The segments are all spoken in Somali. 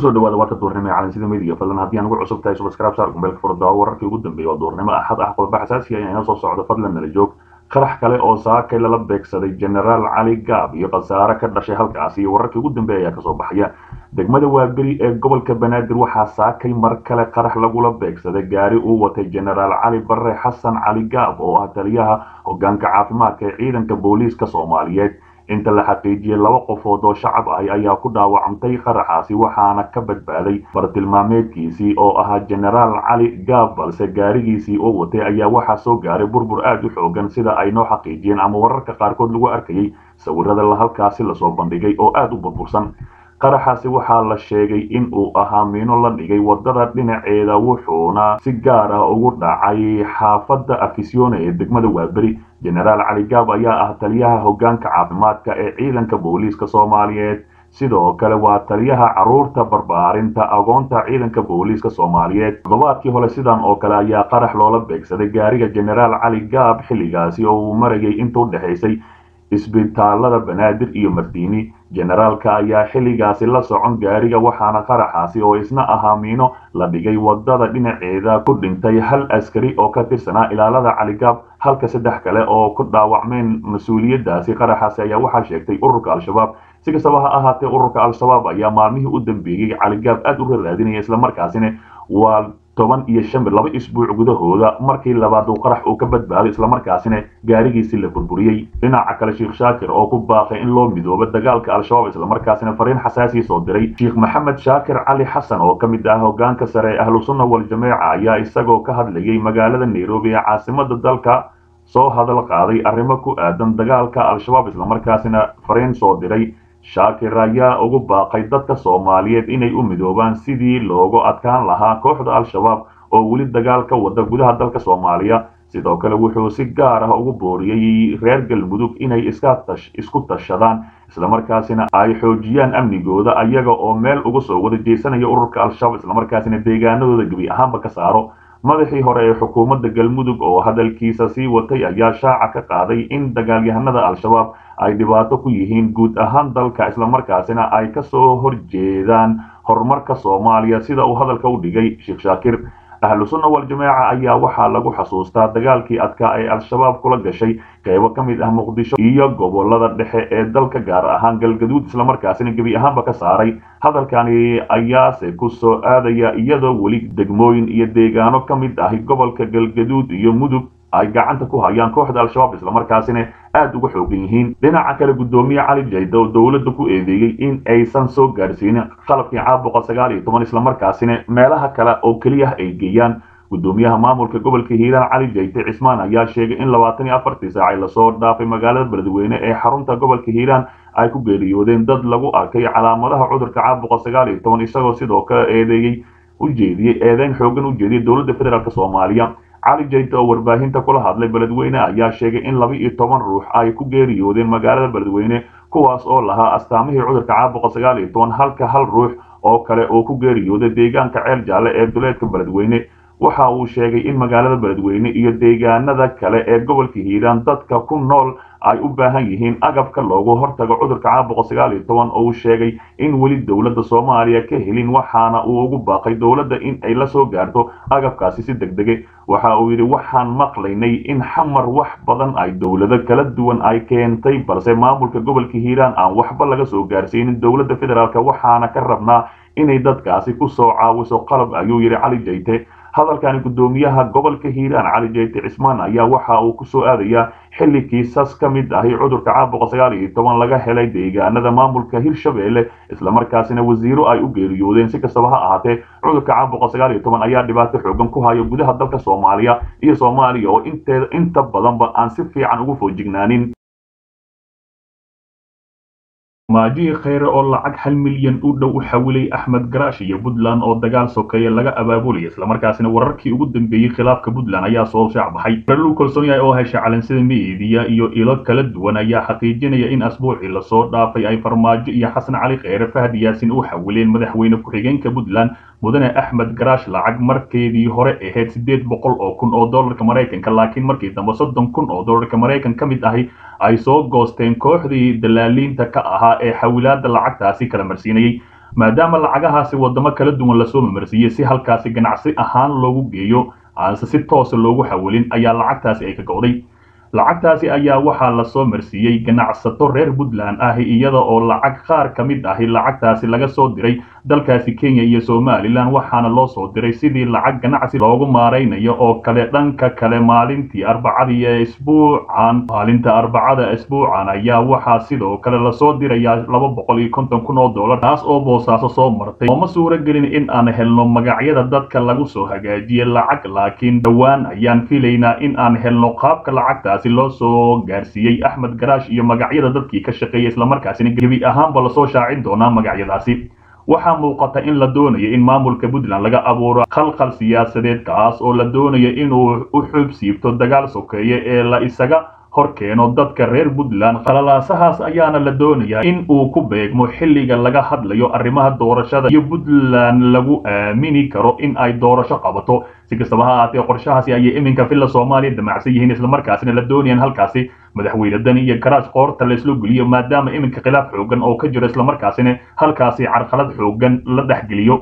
kusoo dhawaada warka duurnimo ee calansida midiga fadlan haddii aan ugu cusub tahay subscribe saar kumbeelka furdaa wararkii ugu dambeeyay waa duurnimo axad ah qodobo xasaasi ah inoo soo socdo fadlan nala joog qarax kale oo saakay lala beegsaday generaal cali gaab iyo khasaare ka dhashay halkaasi iyo wararkii ugu dambeeya ayaa kasoo baxaya degmada waaberi ee gobolka banaadir waxaa saakay mar kale qarax lagula beegsaday gaari uu watay generaal cali bare xasan cali gaab oo ah taliyaha hogaanka caafimaadka ee ciidanka booliiska soomaaliyeed inta la xaqiijiyey laba qofood oo shacab ahi ayaa ku dhaawacantay qaraxaasi waxaana ka badbaaday bartilmaameedkiisii oo ahaa generaal cali gaab balse gaarigiisii oo watay ayaa waxaa soo gaaray burbur aad u xoogan sida ay noo xaqiijiyeen ama wararka qaarkood lagu arkayay sawirada halkaasi lasoo bandhigay oo aad u burbursan qaraxaasi waxaa la sheegay in uu ahaa miino la dhigay wadada dhinaceeda wuxuuna si gaar ah ugu dhacay xaafadda afisyoone ee degmada waaberi generaal cali gaab ayaa ah taliyaha hogaanka caafimaadka ee ciidanka booliiska soomaaliyeed sidoo kale waa taliyaha caruurta barbaarinta agoonta ciidanka booliiska soomaaliyeed toddobaadkii hore sidan oo kale ayaa qarax loola beegsaday gaariga generaal cali gaab xilligaasi oo uu marayay inta u dhexaysay isbitaalada banaadir iyo mardiini generaalka ayaa xilligaasi la socon gaariga waxaana qaraxaasi oo isna ahaa miino la dhigay wadada dhinaceeda ku dhintay hal askari oo ka tirsanaa ilaalada caligaab halka saddex kale oo ku dhaawacmeen mas-uuliyadaasi qaraxaasi ayaa waxaa sheegtay ururka al-shabaab si kastaba ha ahaatee ururka al-shabaab ayaa maalmihii u dambeeyey caligaab aad u raraadinaya islamarkaasina waa toban iyo shan bir laba isbuuc gudahooda markii labaad uu qarax uu ka badbaaday islamarkaasina gaarigiisii la burburiyey dhinaca kale sheekh shaakir oo ku baaqay in loo midoobo dagaalka al-shabaab islamarkaasina fariin xasaasii soo diray sheekh maxamed shaakir cali xasan oo ka mid ah hogaanka sare ee ahlu sunna wal-jameeca ayaa isagoo ka hadlayay magaalada nairobi ee caasimada dalka soo hadal qaaday arrimo ku aadan dagaalka al-shabaab islamarkaasina fariin soo diray shaakir ayaa ugu baaqay dadka soomaaliyeed inay u midoobaan sidii loogu adkaan lahaa kooxda al-shabaab oo weli dagaal ka wada gudaha dalka soomaaliya sidoo kale wuxuu si gaar ah ugu booriyey reer galmudug inay isku tashadaan islamarkaasina ay xoojiyaan amnigooda ayaga oo meel uga soo wada jeesanaya ururka al-shabaab islamarkaasina deegaanadooda gebi ahaanba ka saaro madaxii hore ee xukuumadda galmudug oo hadalkiisa sii watay ayaa shaaca ka qaaday in dagaalyahanada al-shabaab ay dhibaato ku yihiin guud ahaan dalka islamarkaasina ay ka soo horjeedaan horumarka soomaaliya sida uu hadalka u dhigay sheekh shaakir ahlu sunna wal-jameeca ayaa waxaa lagu xasuustaa dagaalkii adkaa ee al-shabaab kula gashay qaybo ka mid ah muqdisho iyo gobolada dhexe ee dalka gaar ahaan galgaduud islamarkaasina gebi ahaanba ka saaray hadalkani ayaase ku soo aadaya iyadoo weli degmooyin iyo deegaano ka mid ahi gobolka galgaduud iyo mudug ay gacanta ku hayaan kooxda al-shabaab islamarkaasina aad uga xoogan yihiin dhinaca kale guddoomiye cali jayda oo dowladda ku eedeeyey in aysan soo gaarsiinin qalabkii caabuqa sagaal iyo toban islamarkaasina meelaha kale oo keliya ay geeyaan guddoomiyaha maamulka gobolka hiiraan cali jayte cismaan ayaa sheegay in labaatan iyo afartii saacay lasoo dhaafay magaalada beledweyne ee xarunta gobolka hiiraan ay ku geeriyoodeen dad lagu arkay calaamadaha cudurka caabuqa sagaal iyo toban isagoo sidoo kale eedeeyey u jeediyey eedeyn xoogan u jeediyey dowladda federaalk soomaaliya cali jayte oo warbaahinta kula hadlay beledweyne ayaa sheegay in laba iyo toban ruux ay ku geeriyoodeen magaalada beledweyne kuwaas oo lahaa astaamihii cudurka caabuqa sagaal iyo toban halka hal ruux oo kale oo ku geeriyooday deegaanka ceel jaalle ee duleedka beledweyne waxa uu sheegay in magaalada beledweyne iyo deegaanada kale ee gobolka hiiraan dadka ku nool ay u baahan yihiin agabka loogu hortago cudurka caabuqa sagaal iyo toban oo uu sheegay in weli dowladda soomaaliya ka helin waxaana uu ugu baaqay dowladda in ay la soo gaarto agabkaasi si deg dege waxa uu yidhi waxaan maqlaynay in xamar wax badan ay dowlado kala duwan ay keentay balse maamulka gobolka hiiraan aan waxba laga soo gaarsiinin dowladda federaalk waxaana ka rabnaa inay dadkaasi ku soo caawiso qalab ayuu yidhi cali jayte hadalkani guddoomiyaha gobolka hiiraan cali jayte cismaan ayaa waxa uu ku soo aadayaa xilli kiisas ka mid ahi cudurka caabuqa sagaal iyo toban laga helay deegaanada maamulka hirshabeelle islamarkaasina wasiiro ay u geeriyoodeen si kastaba ha ahaatee cudurka caabuqa sagaal iyo toban ayaa dhibaato xoogan ku hayo gudaha dalka soomaaliya iyo soomaaliya oo inteeda inta badanba aan si fiican ugu foojignaanin maajihii kheyre oo lacag hal milyan u dhow u xawilay axmed garaash iyo puntland oo dagaal sokeeye laga abaabulaya islamarkaasina wararkii ugu dambeeyey khilaafka puntland ayaa soo shaacbaxay raluu kalsoon yahay oo hesha calansida miidiya iyo ilo kala duwan ayaa xaqiijinaya in asbuucii lasoo dhaafay ay farmaajo iyo xasan cali kheyre fahad yaasin u xawileen madaxweyne ku-xigeenka puntland mudane axmed garaash lacag markeedii hore ahayd siddeed boqol oo kun oo dollarka maraykanka laakiin markii dambe soddon kun oo dollarka maraykan ka mid ahi ay soo goosteen kooxdii dalaaliinta ka ahaa ee xawilaada lacagtaasi kala marsiinayey maadaama lacagahaasi wadamo kala duwan lasoo mamarsiiyey si halkaasi ganacsi ahaan loogu geeyo aanse si toosa loogu xawilin ayaa lacagtaasi ay ka go'day lacagtaasi ayaa waxaa lasoo marsiiyey ganacsato reer puntland ah iyada oo lacag qaar ka mid ahi lacagtaasi laga soo diray dalkaasi kenya iyo somalilan waxaana loo soo diray sidii lacag ganacsi loogu maaraynayo oo kale dhanka kale maalintii arbacadii ee isbuucan maalinta arbacada isbuucan ayaa waxaa sidoo kale lasoo dirayaa laba boqol iyo konton kun oo dollar taas oo boosaaso soo martay ooma suuro gelin in aan helno magacyada dadka lagu soo hagaajiyey lacag laakiin dhowaan ayaan filaynaa in aan helno qaabka lacagtaasi loo soo gaarsiiyey axmed garaash iyo magacyada dadkii ka shaqeeyay islamarkaasina gebi ahaanba lasoo shaacin doonaa magacyadaasi waxaa muuqata in la doonayo in maamulka puntland laga abuuro khalkhal siyaasadeed kaas oo la doonayo inuu u xub siibto dagaal sokeeye ee la isaga hor keeno dadka reer puntland qalalaasahaas ayaana la doonayaa in uu ku beegmo xilliga laga hadlayo arrimaha doorashada iyo puntland lagu aamini karo in ay doorasho qabato si kastaba ha ahaatee qorshahaasi ayay iminka villa soomaaliya damacsan yihiin islamarkaasina la doonayaan halkaasi madaxweyne dani iyo garaash qoorta la islo geliyo maadaama iminka khilaaf xoogan oo ka jiro islamarkaasina halkaasi carqalad xoogan la dhexgeliyo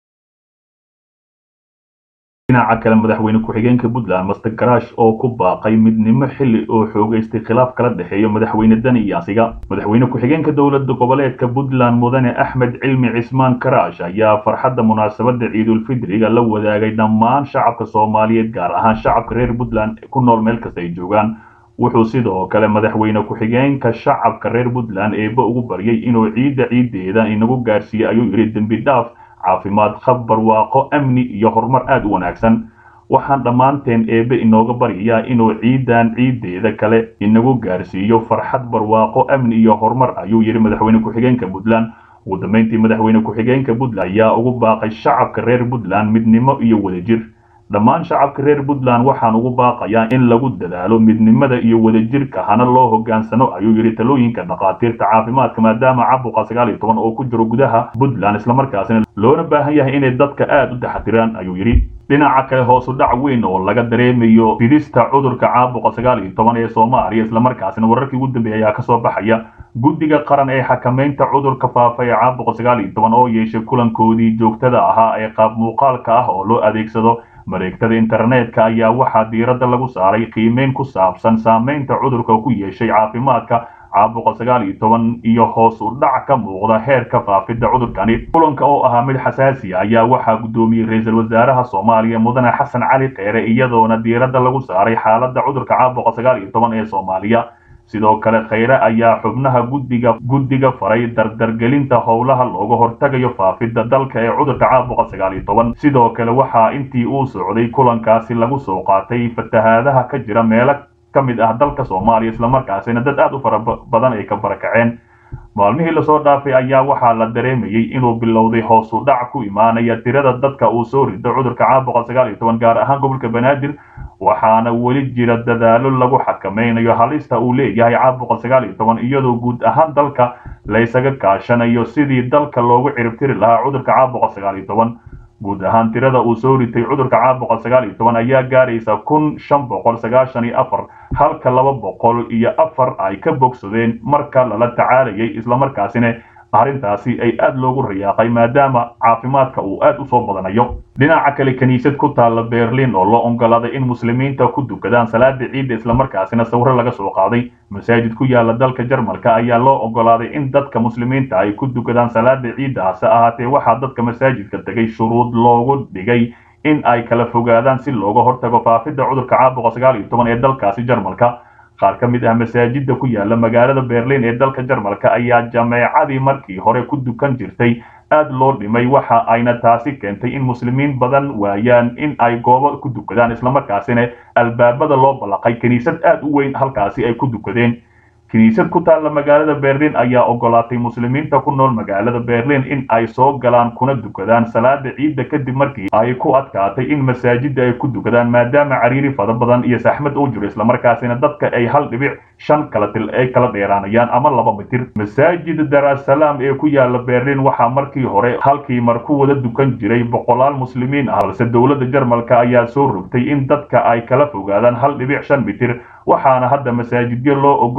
dhinaca kale madaxweyne ku-xigeenka puntland master garaash oo ku baaqay midnimo xilli oo xoogaystay khilaaf kala dhexeeyo madaxweyne dani iyo asiga madaxweyne ku-xigeenka dowlada goboleedka puntland mudane axmed cilmi cismaan garaash ayaa farxadda munaasabada ciidulfidriga la wadaagay dhammaan shacabka soomaaliyeed gaar ahaan shacabka reer puntland ku nool meel kasta ay joogaan wuxuu sidoo kale madaxweyne ku-xigeenka shacabka reer puntland eeba ugu baryay inuu ciidda ciiddeeda inagu gaarsiiye ayuu yidhi dembi dhaaf caafimaad khab barwaaqo amni iyo horumar aada u wanaagsan waxaan dhammaanteen eebe inooga baryayaa inuu ciidan ciiddeeda kale inagu gaarsiiyo farxad barwaaqo amni iyo horumar ayuu yidhi madaxweyne ku-xigeenka puntland ugu dambeyntii madaxweyne ku-xigeenka puntland ayaa ugu baaqay shacabka reer puntland midnimo iyo wadajir dhammaan shacabka reer puntland waxaan ugu baaqayaa in lagu dadaalo midnimada iyo wadajirka hana loo hogaansano ayuu yidhi talooyinka dhakhaatiirta caafimaadka maadaama caabuqa sagaal iyo toban oo ku jiro gudaha puntland islamarkaasina loona baahan yahay inay dadka aada u taxatiraan ayuu yidhi dhinaca kale hoosu dhac weyn oo laga dareemayo fidista cudurka caabuqa sagaal iyo toban ee soomaaliya islamarkaasina wararkii ugu dambeeyay ayaa kasoo baxaya guddiga qaran ee xakamaynta cudurka faafa ee caabuqa sagaal iyo toban oo yeeshay kulankoodii joogtada ahaa ee qaab muuqaalka ah oo loo adeegsado mareegtada internetka ayaa waxaa diiradda lagu saaray qiimeyn ku saabsan saamaynta cudurka ku yeeshay caafimaadka caabuqa sagaal iyo toban iyo hoos u dhac ka muuqda heerka faafidda cudurkani kulanka oo ahaa mid xasaasi ah ayaa waxaa guddoomiyey ra-iisul wasaaraha soomaaliya mudane xasan cali kheyre iyadoona diiradda lagu saaray xaaladda cudurka caabuqa sagaal iyo toban ee soomaaliya sidoo kale kheyre ayaa xubnaha guddiga guddiga faray dardargelinta howlaha looga hortagayo faafidda dalka ee cudurka caabuqa sagaal iyo toban sidoo kale waxaa intii uu socday kulankaasi lagu soo qaatay fatahaadaha ka jira meelo ka mid ah dalka soomaaliya islamarkaasina dad aada u fara badan ay ka barakaceen maalmihii lasoo dhaafay ayaa waxaa la dareemayey inuu bilowday hoos u dhac ku imaanaya tirada dadka uu soo rido cudurka caabuqa sagaal iyo toban gaar ahaan gobolka banaadir waxaana weli jira dadaalo lagu xakamaynayo halista uu leeyahay caabuqa sagaal iyo toban iyadoo guud ahaan dalka laysaga kaashanayo sidii dalka loogu ciribtiri lahaa cudurka caabuqa sagaal iyo toban guud ahaan tirada uu soo ritay cudurka caabuqa sagaal iyo toban ayaa gaaraysa kun shan boqol sagaashan iyo afar halka laba boqol iyo afar ay ka bogsadeen marka lala tacaalayay islamarkaasina arrintaasi ay aada loogu rayaaqay maadaama caafimaadka uu aada u soo badanayo dhinaca kale kiniisad ku taalla berlin oo loo ogolaaday in muslimiinta ku dukadaan salaada ciidda islamarkaasina sawiro laga soo qaaday masaajid ku yaala dalka jarmalka ayaa loo ogolaaday in dadka muslimiinta ay ku dukadaan salaada ciidda hase ahaatee waxaa dadka masaajidka tegay shuruud loogu dhigay in ay kala fogaadaan si looga hortago faafidda cudurka caabuqa sagaal iyo toban ee dalkaasi jarmalka qaar ka mid ah masaajidda ku yaala magaalada berlin ee dalka jarmalka ayaa jameecadii markii hore ku dukan jirtay aada loo dhimay waxa ayna taasi keentay in muslimiin badan waayaan in ay goobo ku dukadaan islamarkaasina albaabada loo ballaqay kiniisad aada u weyn halkaasi ay ku dukadeen kiniisad ku taalla magaalada berlin ayaa ogolaatay muslimiinta ku nool magaalada berlin in ay soo galaan kuna dukadaan salaada ciidda kadib markii ay ku adkaatay in masaajidda ay ku dukadaan maadaama cariiri fada badan iyo saxmad uu jiro islamarkaasina dadka ay hal dhibic shan kala til ay kala dheeraanayaan ama laba mitir masaajid darasalaam ee ku yaala berlin waxaa markii hore halkii mar ku wada dukan jiray boqolaal muslimiin ah balse dowladda jarmalka ayaa soo rogtay in dadka ay kala fogaadaan hal dhibic shan mitir waxaana hadda masaajidyo loo ogol yahay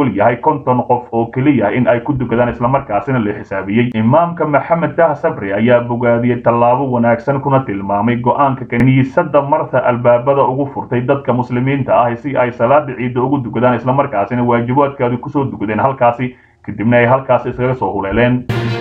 konton qof oo keliya in ay ku dukadaan islamarkaasina la xisaabiyey imaamka maxamed dah sabri ayaa bogaadiyey tallaabo wanaagsan kuna tilmaamay go-aanka kiniisadda marta albaabada ugu furtay dadka muslimiinta ah si ay salaada ciidda ugu dukadaan islamarkaasina waajibaadkaadu kusoo dukadeen halkaasi kadibna ay halkaasi iskaga soo huleeleen